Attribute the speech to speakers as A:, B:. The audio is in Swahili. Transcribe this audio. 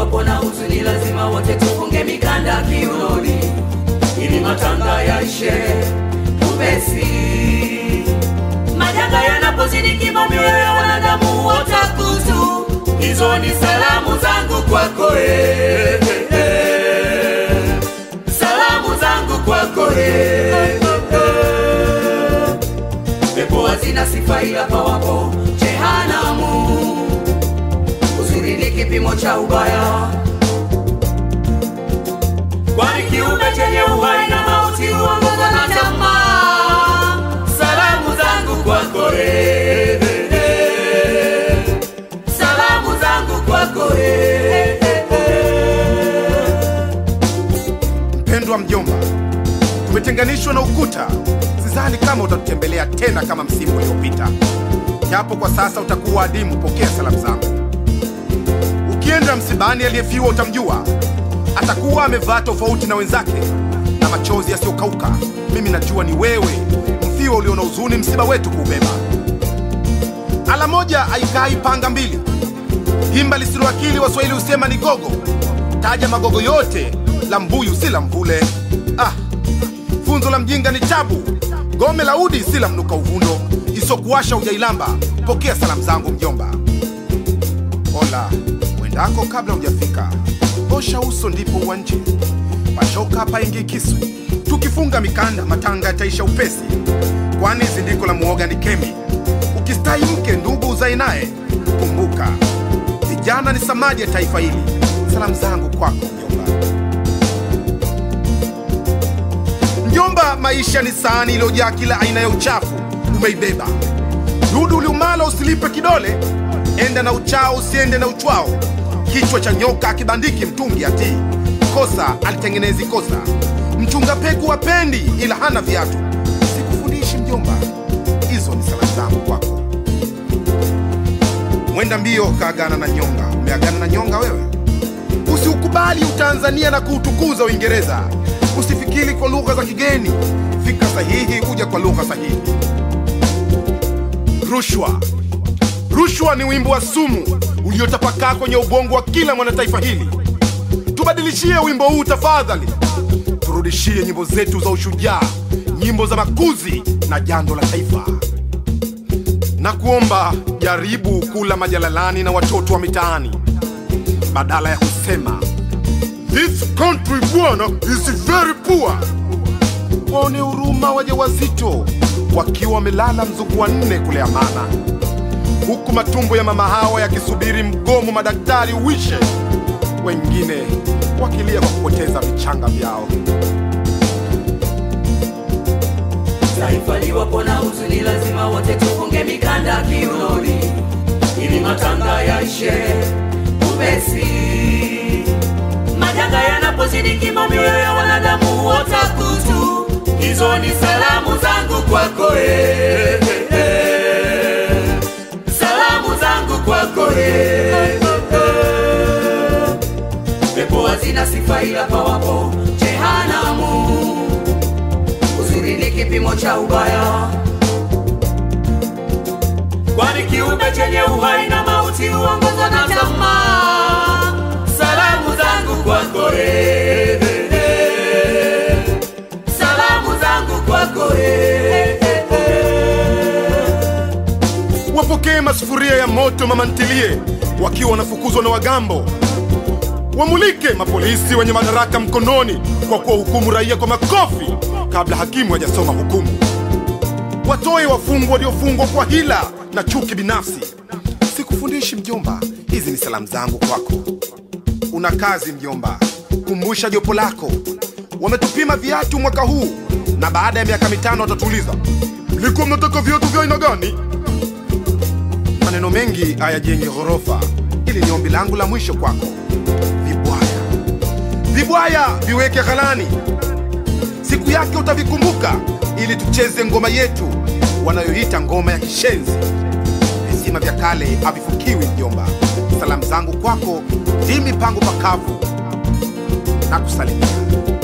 A: paliwapo na huzuni, lazima wote tufunge mikanda kiunoni, ili matanga yaishe upesi. Majanga yanapozidi kima, mioyo ya wanadamu watakutu. Hizo ni salamu zangu kwako eh, eh, eh. salamu zangu kwako eh, eh, eh. pepo hazina sifa ila pawapo jehanamu. Uzuri ni kipimo cha ubaya, kwani kiumbe chenye uhai na mauti huongozwa na tamaa. Salamu zangu kwako eh, eh, eh. salamu zangu kwako eh, eh, eh.
B: Mpendwa mjomba, tumetenganishwa na ukuta. Sidhani kama utatutembelea tena kama msimu uliopita, japo kwa sasa utakuwa adimu. Pokea salamu zangu. Ukienda msibani, aliyefiwa utamjua, atakuwa amevaa tofauti na wenzake na machozi yasiyokauka. Mimi najua ni wewe, mfiwa ulio na huzuni, msiba wetu kuubeba. Ala moja haikai panga mbili, himba lisilo akili, Waswahili husema ni gogo. Taja magogo yote, la mbuyu si la mvule. Ah, funzo la mjinga ni tabu, gome la udi si la mnuka uvundo, isokuwasha ujailamba. Pokea salamu zangu mjomba. Hola, wendako kabla hujafika, osha uso ndipo uwanje, pashoka paingi kisu, tukifunga mikanda matanga yataisha upesi, kwani zindiko la muoga ni kemi. Ukistai mke ndugu uzae naye, kumbuka vijana ni samadi ya taifa hili. Salamu zangu kwako mjomba. Mjomba, maisha ni sahani iliyojaa kila aina ya uchafu, umeibeba dudu uliumala, usilipe kidole, enda na uchao, usiende na uchwao. Kichwa cha nyoka akibandiki mtungi atii, kosa alitengenezi kosa. Mchunga peku wapendi, ila hana viatu. Sikufundishi mjomba, hizo ni salamu zangu kwako. Mwenda mbio kaagana na nyonga. Umeagana na nyonga wewe? Usiukubali utanzania na kuutukuza Uingereza. Usifikiri kwa lugha za kigeni, fikra sahihi huja kwa lugha sahihi. Rushwa, rushwa ni wimbo wa sumu uliotapakaa kwenye ubongo wa kila mwanataifa hili. Tubadilishie wimbo huu tafadhali, turudishie nyimbo zetu za ushujaa, nyimbo za makuzi na jando la taifa na kuomba jaribu kula majalalani na watoto wa mitaani badala ya kusema this country bwana is very poor. Waone huruma wajawazito wakiwa wamelala mzuku wa nne kule Amana, huku matumbo ya mama hawa yakisubiri mgomo madaktari uishe, wengine wakilia kwa kupoteza vichanga vyao.
A: Taifa liwapo na huzuni, lazima wote tufunge mikanda kiunoni, ili matanga yaishe upesi. Majanga yanapozidi kima, mioyo ya wanadamu watakutu. Hizo ni salamu zangu kwako eh, eh, eh. salamu zangu kwako eh, eh, eh. pepo hazina sifa ila pawapo jehanamu uzuri ni kipimo cha ubaya, kwani kiumbe chenye uhai na mauti huongozwa na tamaa. Salamu zangu kwako eh, eh, eh. salamu zangu kwako eh, eh, eh.
B: Wapokee masufuria ya moto mama ntilie, wakiwa wanafukuzwa na wagambo. Wamulike mapolisi wenye madaraka mkononi kwa kuwahukumu raia kwa makofi kabla hakimu hajasoma hukumu. Watoe wafungwa waliofungwa kwa hila na chuki binafsi. Sikufundishi mjomba, hizi ni salamu zangu kwako. Una kazi mjomba, kumbusha jopo lako. Wametupima viatu mwaka huu na baada ya miaka mitano watatuuliza mlikuwa mnataka viatu vya aina gani? Maneno mengi hayajengi ghorofa. Hili ni ombi langu la mwisho kwako. Vibwaya, vibwaya viweke ghalani, siku yake utavikumbuka, ili tucheze ngoma yetu wanayoita ngoma ya kishenzi. Visima vya kale havifukiwi mjomba. Salamu zangu kwako, ndimi pango pakavu na kusalimia.